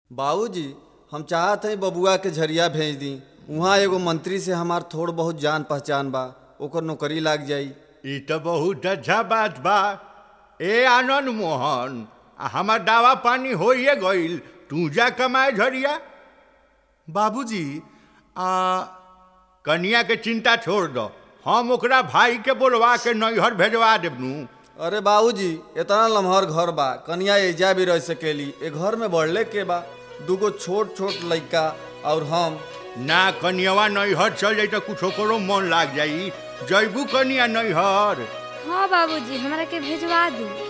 बाबूजी हम चाहत हई बबुआ के झरिया भेज दी उहाँ एगो मंत्री से हमार थोड़ बहुत जान पहचान बा ओकर नौकरी लाग जाई ई तो बहुत अच्छा बात बा ए आनंद मोहन आ हमार दावा पानी होइए गईल तू जा कमाए झरिया बाबूजी आ कनिया के चिंता छोड़ दो हम ओकरा भाई के बोलवा के नैहर भेजवा देबनू अरे बाबूजी इतना लम्हर घर बा कनिया एजा भी रह सकेली ए घर में बढ़ले के बा दूगो छोट छोट लइका और हम ना कनियावा नैहर चल जाई तो कुछ ओकरो मन लाग जाई जैबू कनिया नैहर हाँ बाबूजी हमरा के भेजवा दी